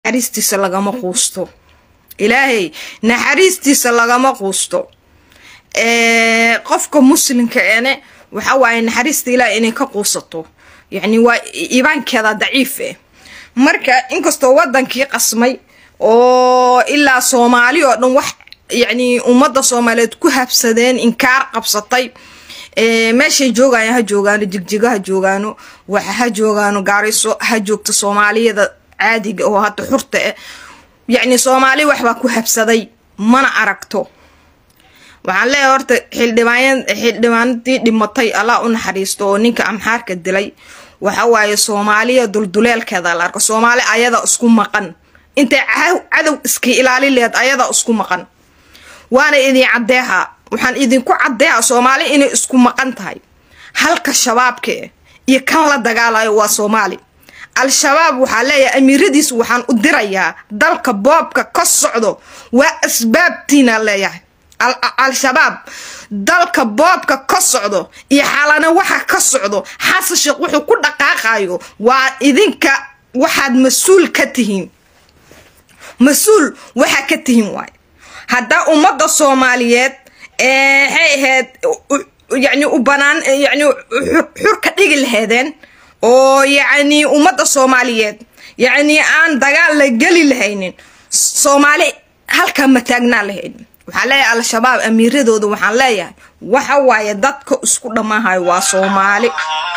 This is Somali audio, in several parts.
naxariistiisa lagama quusto ilaahay naxariistiisa lagama quusto qofka muslimka ene waxa waaye naxariista ilaah inay ka quusato yacni waa iibaankeeda daciif eh marka inkastoo wadankii qasmay oo ilaa soomaali oo dhan wax yacni ummadda soomaaliyeed ku habsadeen inkaar qabsatay meeshay joogayaan ha joogaano jigjigo ha joogaano waxa ha joogaano gaariso ha joogto soomaaliyada caadiga oo hadda xurta eh yacni soomaali waxbaa ku habsaday mana aragto waxaan leeyahay horta xildhibaan xildhibaanadii dhimatay allah u naxariisto oo ninka amxaarka dilay waxa waaye soomaaliya dulduleelkeeda la arko soomaali ayada isku maqan intay cadow iska ilaali leed ayada isku maqan waana idin caddeeha waxaan idinku caddeeha soomaali inay isku maqan tahay halka shabaabka iyo kan la dagaalayo waa soomaali al-shabaab waxaa leeyahay amiiradiis waxaan u dirayaa dalka boobka ka socdo waa asbaabtiina leeyahay al-shabaab dalka boobka ka socdo iyo xalana waxa ka socdo xasan sheekh wuxuu ku dhaqaaqayo waa idinka waxaad mas-uul ka tihiin mas-uul waxaa ka tihiin waayo haddaa ummadda soomaaliyeed waxay ahayd yacni u banaan yacni xur ka dhigi lahaydeen oo yacni ummadda soomaaliyeed yacni aan dagaal la geli lahaynin soomaali halkaa ma taagnaa lahaynin waxaan leeyahay al-shabaab amiiradooda waxaan leeyahay waxa waaye dadka isku dhammaahayo waa soomaali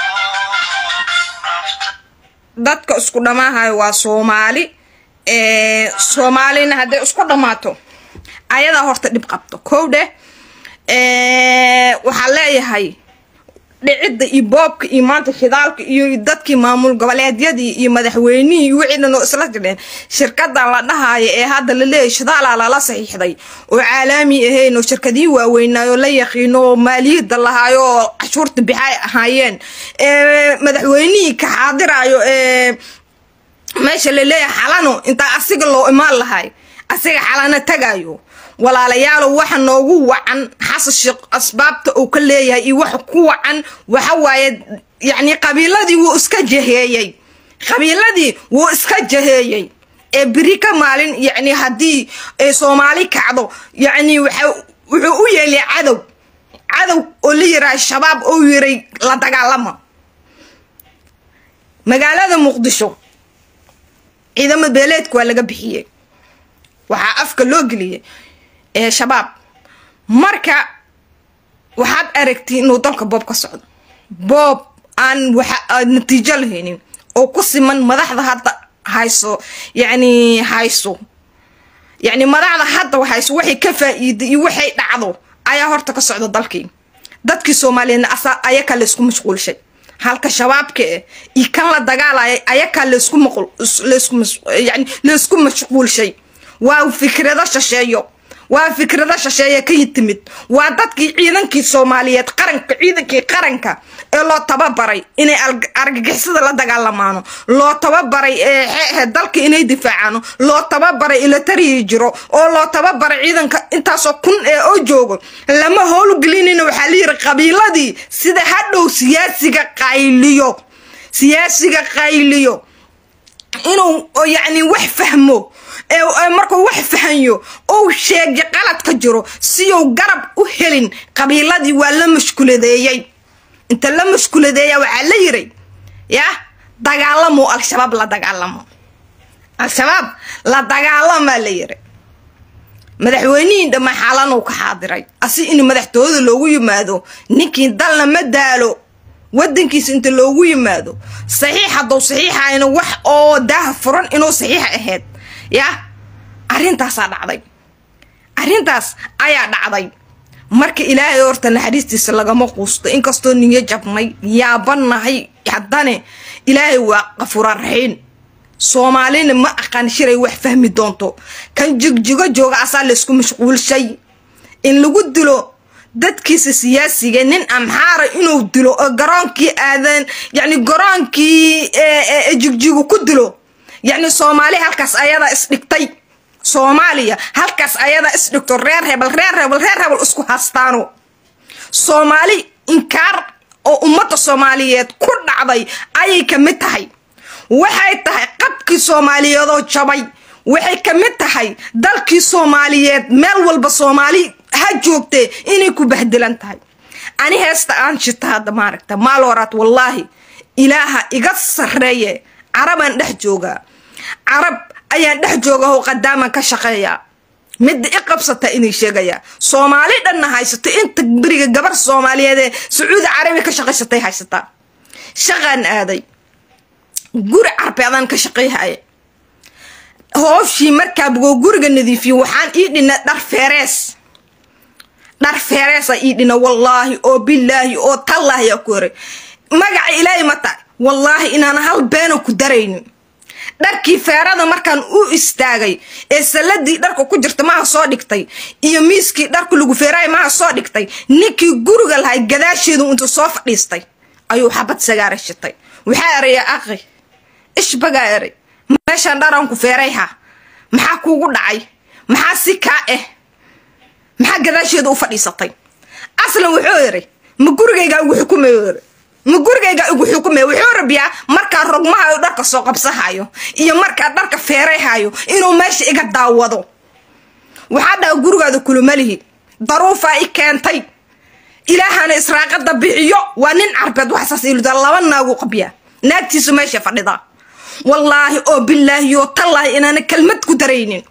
dadka isku dhammaahayo waa soomaali soomaalina hadday isku dhammaato ayadaa horta dhib qabto kow dheh waxaan leeyahay dhicidda iyo boobka iyo maanta shidaalka iyo dadkii maamul goboleedyadii iyo madaxweynihii iyo wixii dhan oo isla jidheen shirkadan la dhahaayo ee hadda la leeyahay shidaalaa lala saxiixday oo caalaami ahayn oo shirkadihii waaweynaayo la yaqiino oo maaliyadda lahaayo oo cashuurta bixay ahaayeen madaxweynihii ka xaadiraayo ee meesha la leeyahay xalano intaa asiga loo imaan lahay asiga xalano tagayo walaalayaalow waxa noogu wacan xasan sheekh asbaabta uu ka leeyahay iyo waxa ku wacan waxa waaye yacni qabiiladii wuu iska jaheeyey qabiiladii wuu iska jaheeyey ee beri ka maalin yacni haddii ay soomaali kacdo yacni waxa wuxuu u yeelay cadow cadow oo la yiraha shabaab oo yiray la dagaalama magaalada muqdisho ciidamo beeleedka waa laga bixiyey waxaa afka loo geliyey ee shabaab marka waxaad aragtay inuu dalka boob ka socdo boob aan waxa natiijo lahaynin oo ku siman madaxda hadda hayso yacni hayso yacni madaxda hadda hayso waxay ka faa'iiday iyo waxay dhacdo ayaa horta ka socda dalkii dadkii soomaaliyeedna asaa ayakaa laysku mashquulshay halka shabaabka eh iyo kan la dagaalaya ayakaa laysku maqul laysku yani laysku mashquulshay waa fikrado shisheeyo waa fikrado shisheeye ka timid waa dadkii ciidankii soomaaliyeed qaranka ciidankii qaranka ee loo tababaray inay argagixisada la dagaalamaano loo tababaray ee dalka inay difaacaano loo tababaray ilatariyi jiro oo loo tababaray ciidanka intaasoo kun ee oo joogo lama howlgelinina waxaa la yiri qabiiladii sida hadhow siyaasiga qayliyo siyaasiga qayliyo inuu yacni wax fahmo markuu wax fahanyo ou sheegay qaladka jiro siyuu garab u helin qabiiladii waa la mashkuladeeyey inta la mashkuladeeya waxaa la yiray yah dagaalamo al-shabaab la dagaalamo al-shabaab la dagaalamaa la yiri madaxweynihii dhammaa xaalanuu ka xaadiray asi in madaxtooyada loogu yimaado ninkii dalna ma daalo wadankiisa inta loogu yimaado saxiix hadduu saxiixayna wax oo daaha furan inuu saxiixa ahayd yah arrintaasaa dhacday arrintaas ayaa dhacday marka ilaahay horta naxariistiisa lagama quusto inkastoo niyo jabnay yaabanahay haddane ilaahay waa qafuura raxiin soomaalina ma aqaan shiray wax fahmi doonto kan jigjigo jooga asaa laysku mashquulshay in lagu dilo dadkiisa siyaasiga nin amxaara inuu dilo oo garoonkii aadan yacni garoonkii jigjigo ku dilo yacni soomaali halkaas ayadaa isdhigtay soomaaliya halkaas ayadaa isdhigto reer hebel reer hebel reer hebel isku hastaano soomaali inkaar oo ummadda soomaaliyeed ku dhacday ayay ka mid tahay waxay tahay qabkii soomaaliyeedoo jabay waxay ka mid tahay dalkii soomaaliyeed meel walba soomaali ha joogtee inay ku bahdilan tahay ani heesta aan shita hadda maaragta maalooraad wallaahi ilaaha iga sarreeye carabaan dhex joogaa carab ayaan dhex jooga oo qadaaman ka shaqeeyaa midda i qabsata inay sheegayaa soomaali dhanna haysato inta beriga gabar soomaaliyeed ee sacuudi carabiya ka shaqaysatay haysataa shaqaan aaday guri carbeedaan ka shaqayhaya hooshii markaa bugoo guriga nadiifiye waxaan ii dhina dhar feerees dhar feereesa ii dhina wallaahi oo bilaahi oo tallaahi aa ku horay magaca ilaahay ma tahay wallaahi inaan hal beena ku daraynin dharkii feerada markaan u istaagay ee salladii dharka ku jirta maha soo dhigtay iyo miiskii dharka lagu feeraay maha soo dhigtay ninkii guriga lahay gadaasheedu intuu soo fadhiistay ayuu xabad sagaara shitay waxaa eraya aqi ishbagaa eray meeshaan dharaan ku feerayha maxaa kuugu dhacay maxaa si kaa ah maxaa gadaasheeda u fadhiisatay aslan wuxuu eray ma gurigaygaa igu xukumayo eray ma gurigaygaa igu xukumaya wuxuu rabiyaa markaa rogmahayo dharka soo qabsahayo iyo markaa dharka feerayhayo inuu meesha iga daawado waxaa dhaha gurigaada kulumalihi daruufaa i keentay ilaahana israaqada bixiyo waa nin carbeed waxsaas iluda laba naagu qabyaa naagtiisu meesha fadhidaa wallaahi oo bilaahi oo tallaahi inaana kelmad ku daraynin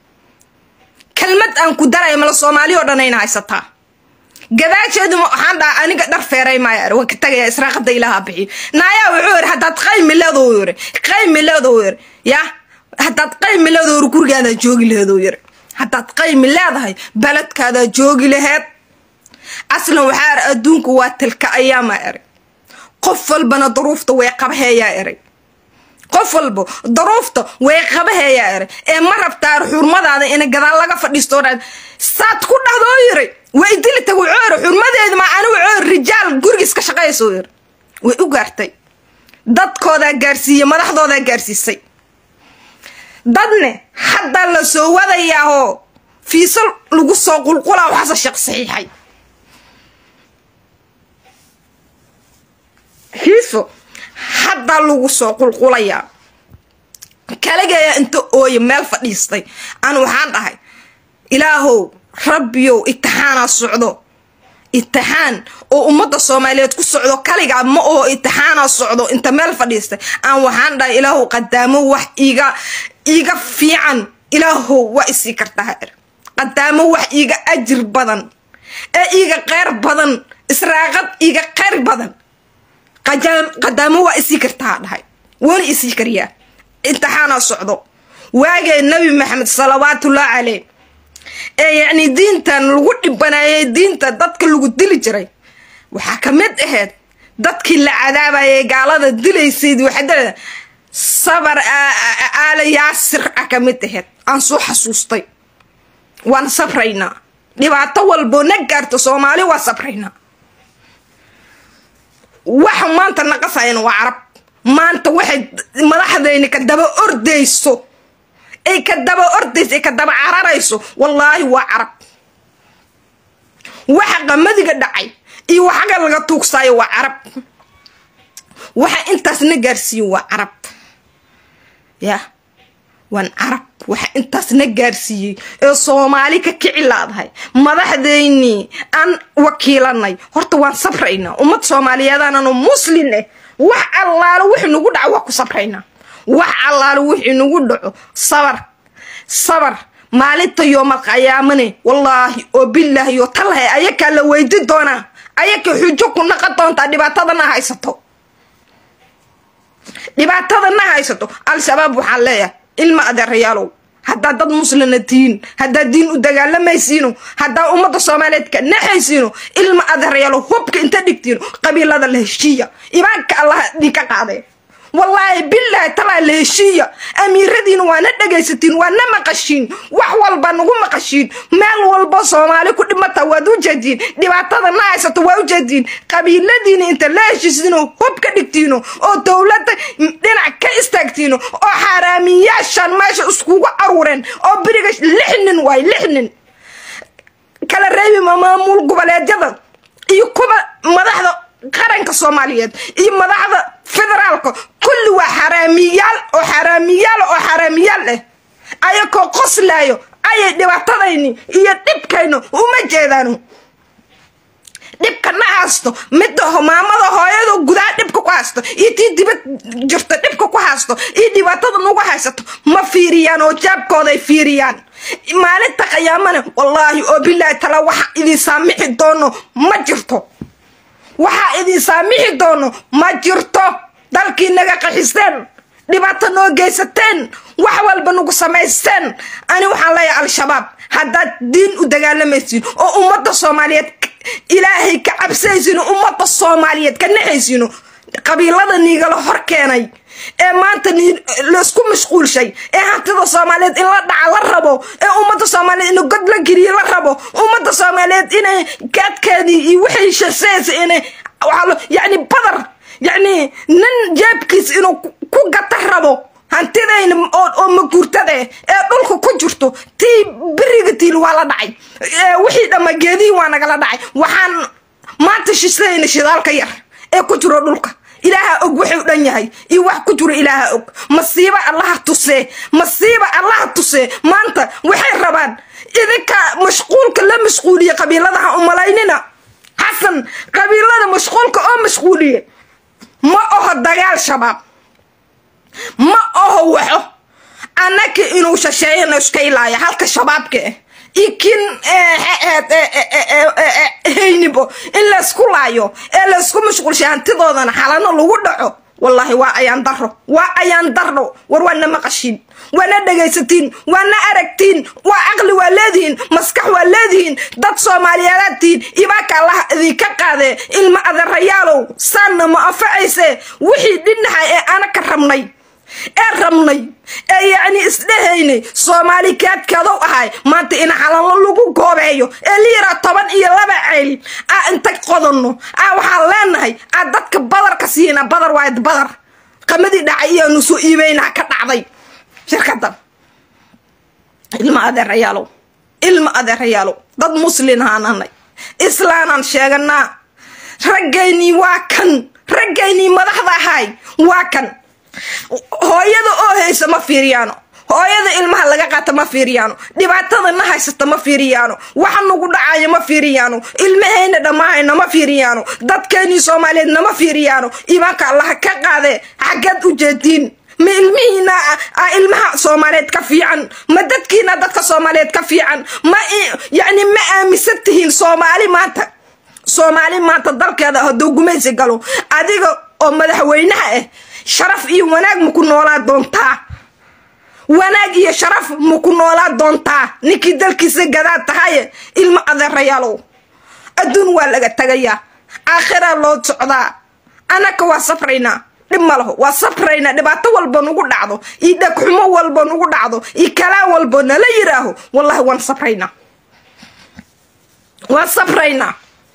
kelmad aan ku daraya mala soomaali oo dhan ayna haysataa gadaasheedu waxaan dhaha aniga dhar feeray maaya waan ka tagaya israaqada ilaaha bixiyo naayaa wuxuu yiri haddaad qaymi leedoo yiri qaymi leedoo yiri ya haddaad qaymi leedoo yiri gurigaadaa joogi laheedoo yiri haddaad qaymi leedahay baladkaadaa joogi laheed aslan waxaa er adduunku waa tilka ayaamaa eray qof walbana daruufta way qabaheeyaa eray qof walba daruufta way qabaheeyaa eray ee ma rabtaa xurmadaada ina gadaal laga fadhiisto dhan saad ku dhadoo yiri way dili tag wuxuu yiri xurmadeedu ma anigu wuxuu yiri rijaal gurigiis ka shaqaysoo yiri way u gaartay dadkoodaa gaarsiiyey madaxdoodaa gaarsiisay dadne hadda la soo wadayaahoo fiiso lagu soo qulqulaa waxaase sheekh saxiixay fiiso hadda lagu soo qulqulayaa kaligayaa inta ooye meel fadhiistay an waxaan dhahay ilaahow rabbiyow itixaanaa socdo itixaan oo ummadda soomaaliyeed ku socdo kaligaa ma oo itixaanaa socdo inta meel fadhiistay aan waxaan dhahay ilaahow qadaamo wax iiga iiga fiican ilaahow waa isii kartaa er qadaamo wax iiga ajir badan ee iiga qeyr badan israaqad iiga qeyr badan qadaamo waa isii kartaa dhahay waana isii kariyaa imtixaanaa socdo waagee nabi maxamed salawaatullahi caleyh ee yacni diintan lagu dhibanaayay diinta dadka lagu dili jiray waxaa ka mid ahayd dadkii la cadaabayay gaalada dilaysayd waxaa sabar aala yaasir a ka mid ahayd aan soo xasuustay waan sabraynaa dhibaato walboo na gaarto soomaali waa sabraynaa waxa maanta naqasayana waa carab maanta waxay madaxdayni ka daba ordayso ay ka daba ordayso ay ka daba cararayso wallaahi waa carab waxa qamadiga dhacay iyo waxaga laga tuugsaayo waa carab waxa intaas na gaarsiiyo waa carab ya waan carab waxa intaas na gaarsiiyey ee soomaali ka kici laadahay madaxdeynii aan wakiilanay horta waan sabraynaa ummad soomaaliyeedaanano muslin ah wax allaalo wixii nagu dhaco waa ku sabraynaa wax allaalo wixii nagu dhaco sabar sabar maalinta yoomal qayaamane wallaahi oo bilaahi oo talahay ayakaa la weydi doonaa ayaka xujo ku naqon doontaa dhibaatadana haysato dhibaatadana haysato al-shabaab waxaan leeyahay ilma adeerayaalow haddaa dad muslina tihiin haddaa diin u dagaalamaysiino haddaa ummadda soomaaliyeed ka naxaysiino ilma adeerayaalow hubka inta dhigtiino qabiilada la heshiiya imaanka allah idinka qaadee wallaahi bilaahi talaa la heshiiya amiiradiina waana dhegaysatiin waana maqashiin wax walba nagu maqashiin meel walba soomaali ku dhimata waad u jeediin dhibaatada na haysato waa u jeediin qabiiladiina inta la heshiisiino hub ka dhigtiino oo dowladda dhinac ka istaagtiino oo xaaraamiyaashan meesha iskugu aruureen oo beriga lix nin waay lix nin kala reebi maamul goboleedyada iyo kuwa madaxda qaranka soomaaliyeed iyo madaxda federaalka kulli waa xaraamiyaal oo xaraamiyaal oo xaraamiyaal ah ayakoo qoslaayo ayay dhibaatadayni iyo dhibkaynu uma jeedaan dhibka na haysto midda maamada hooyada gudaha dhibka ku haysto iyo tii dibad jirta dhibka ku haysto iyo dhibaatada nagu haysato ma fiiriyaan oo jaabkooday fiiriyaan maalinta qiyaamana wallaahi oo bilaahi tala waxa idin saamixi doono ma jirto waxaa idin saamixi doono ma jirto dalkii naga qaxisteen dhibaato noo geysateen wax walba nagu samaysteen ani waxaan leeyahay al-shabaab haddaad diin u dagaalamaysiin oo ummadda soomaaliyeed ilaahay ka cabsaysiino ummadda soomaaliyeed ka naxaysiino qabiilada niigala hor keenay ee maanta laysku mashquulshay ee hantida soomaaliyeed in la dhaca la rabo ee ummadda soomaaliyeed in god la geliye la rabo ummadda soomaaliyeed inay gaadkeedii iyo wixii shaseysa inay yacni badar yacni nin jeebkiis inuu ku gata rabo hantidayna oo maguurtada ee dhulka ku jirto tii beriga tiil waa la dhacay wixii dhamma geedihii waa nagala dhacay waxaan maanta shislayna shidaalka yar ee ku jiro dhulka ilaaha og wuxuu dhan yahay iyo wax ku jiro ilaaha og masiiba allaha tusee masiiba allaha tusee maanta waxay rabaan idinka mashquulka la mashquuliye qabiiladaha umalaynina xasan qabiilada mashquulka oo mashquuliye ma oho dagaal shabaab ma oho waxo annaka inuu shasheeyana iska ilaaya halka shabaabka ah iyo kin haynibo in laysku laayo ee laysku mashquulshay hantidoodana xalano lagu dhaco wallaahi waa ayaan daro waa ayaan daro war waana maqashiin waana dhegaysatiin waana aragtiin waa caqli waa leedihiin maskax waa leedihiin dad soomaaliyeedaad tihiin ibaaka allah idinka qaadee ilma adeerayaalow saanna ma anfacayse wixii dhinaxa ee ana ka rabnay ee rabnay ee yacni isdhehaynay soomaali kaadkadow ahay maanta in xalalo lagu goobeeyo ee liira toban iyo laba ceyl aa inta qodanno aa waxaan leenahay aa dadka badarka siina badar waayad badar qamadii dhacay iyaanu soo iibeynaa ka dhacday shirkadan ilma adeerayaalow ilma adeerayaalow dad muslin haananay islaanaan sheeganaa raggaynii waa kan raggaynii madaxda ahay waa kan hooyada oo haysa ma fiiriyaano hooyada ilmaha laga qaata ma fiiriyaano dhibaatada na haysata ma fiiriyaano waxa nagu dhacayo ma fiiriyaano ilmahayna dhammaahayna ma fiiriyaano dadkeennii soomaaliyeed nama fiiriyaano imaanka allaha ka qaadee xaggeed u jeediin ma ilmihiina a ilmaha soomaaliyeed ka fiican ma dadkiina dadka soomaaliyeed ka fiican ma yacni ma aaminsan tihiin soomaali maanta soomaali maanta dalkeeda hadduu gumaysi galo adiga oo madaxweynaha ah sharaf iyo wanaag maku noolaa doontaa wanaag iyo sharaf maku noolaa doontaa ninkii dalkiisa gadaa tahaye ilmo adeerayaalow adduun waa laga tagayaa aakhiraa loo socdaa annaka waa safraynaa dhib ma laho waa safraynaa dhibaato walba nugu dhacdo iyo dhegxumo walba nugu dhacdo iyo kalaan walba nala yiraaho wallahi waan safraynaa waan safraynaa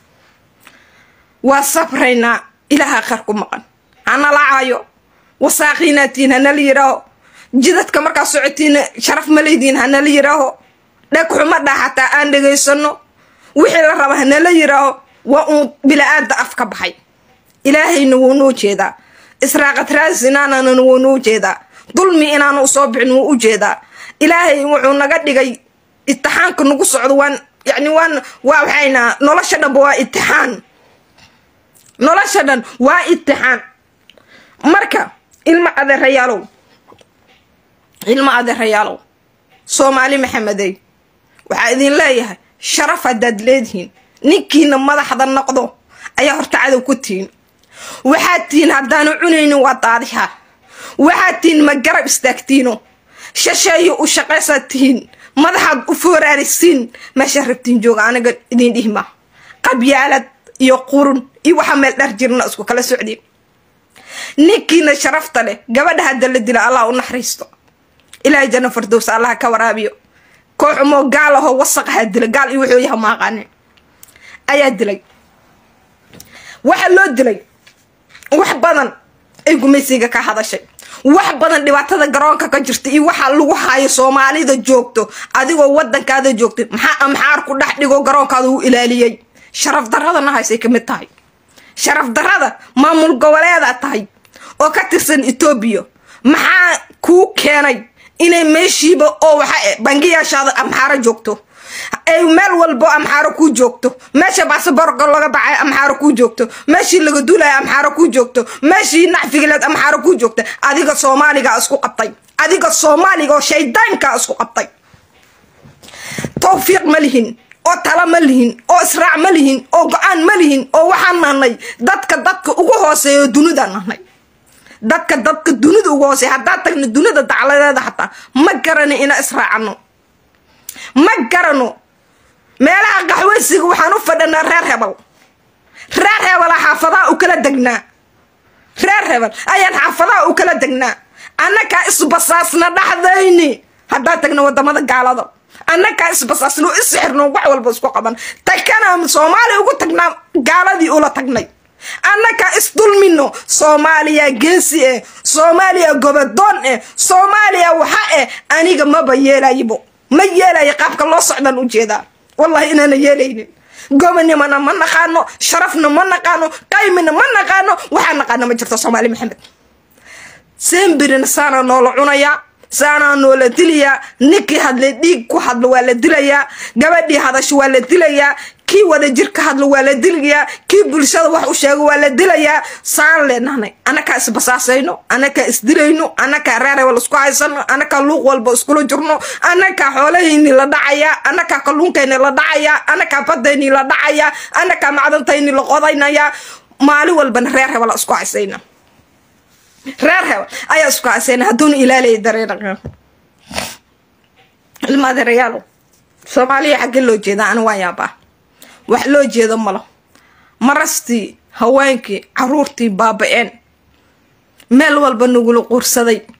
waa safraynaa ilaaha khar ku maqan hana lacaayo wasaaqiinaatiin hanala yiraaho jidadka markaa socotiina sharaf malaydiin hanala yiraaho dhegxuma dhaa xataa aan dhegaysano wixii la raba hanala yiraaho waa uun bila-aada af ka baxay ilaahayna wuu noo jeedaa israaqad raasinaanana wuu noo jeedaa dulmi inaanu usoo bixin wuu u jeedaa ilaahay wuxuu naga dhigay itixaanka nagu socdo waan yani waan waa waxayna nolosha dhanba waa itixaan nolosha dhan waa itixaan marka ilma adeerayaalow ilma adeerayaalow soomaali maxamedey waxaa idin leeyahay sharaf haddaad leedihiin ninkiina madaxda noqdo ayaa horta cadow ku tihiin waxaad tihiin haddaanu cunaynin waa daadiha waxaad tihiin ma garab istaagtiino shasheeyo u shaqaysaad tihiin madaxaad u fooraalisiin meesha rabtiin jooga aniga idin dhihma qabyaalad iyo qurun iyo waxaa meel dhar jirna isku kala socdeen ninkiina sharafta leh gabadha hadda la dila allah u naxariisto ilaahay janno fardows allah ka waraabiyo kooxumoo gaal ahoo wasaqahaa dila gaal iyo wuxuu yaha maaqaanin ayaa dilay waxa loo dilay wax badan ay gumaysiga ka hadashay wax badan dhibaatada garoonka ka jirta iyo waxa lagu haayo soomaalida joogto adigoo wadankaada joogta maxaa amxaar ku dhex dhigo garoonkaada u ilaaliyey sharaf daradana haysay ka mid tahay sharaf darada maamul goboleedaa tahay oo ka tirsan etoobiya maxaa kuu keenay inay meeshiiba oo waxa bangiyaashaada amxaaro joogto ay meel walbo amxaaro kuu joogto meesha baasaboorka laga baxay amxaaro kuu joogto meeshii laga duulaya amxaaro kuu joogto meeshii nacfigileed amxaaro kuu joogta adiga soomaaliga isku qabtay adiga soomaaliga oo shaydaanka isku qabtay tawfiiq ma lihin oo tala ma lihin oo israac ma lihin oo go-aan ma lihin oo waxaan nahnay dadka dadka ugu hooseeyo dunidaan nahnay dadka dadka dunida ugu hooseeya haddaan tagno dunida dacladeeda xataa ma garana ina israacano ma garano meelaha qaxweysiga waxaan u fadhanaa reer hebel reer hebela xaafadaha u kala degnaa reer hebel ayaan xaafadaha u kala degnaa annakaa isbasaasna dhaxdayni haddaan tagno wadamada gaalada annakaa isbasaasno isixirno wax walba isku qaban takana soomaaliya ugu tagnaa gaaladii ula tagnay annakaa isdulmino soomaaliya geesi eh soomaaliya gobodoon eh soomaaliya waxa eh aniga maba yeelayibo ma yeelayo qaabka loo socdaan ujeedaa wallahi inaana yeelaynin gobonimana ma naqaano sharafna ma naqaano qaymina ma naqaano waxaa naqaano ma jirto soomaali maxamed sembirina saana noola cunayaa saanaa noola dilayaa ninkii hadlay dhiig ku hadlo waa la dilayaa gabadhii hadasho waa la dilayaa kii wada jir ka hadlo waa la dilayaa kii bulshada wax u sheego waa la dilayaa saan leenahnay annakaa isbasaasayno annakaa isdilayno annakaa reereba laisku haysano annakaa luuq walba iskula jirno annakaa xoolahayni la dhacayaa annakaa kalluunkayni la dhacayaa annakaa badayni la dhacayaa annakaa macdantayni la qodaynayaa maalin walbana reer heba la isku haysayna reer hebel ayaa isku haysayna hadduuna ilaalaya dareena ilmaadeerayaalo soomaaliya xaggee loo jeedaa ani waa yaabaa wax loo jeedo malo marastii haweenkii caruurtii baaba-een meel walba nagula quursaday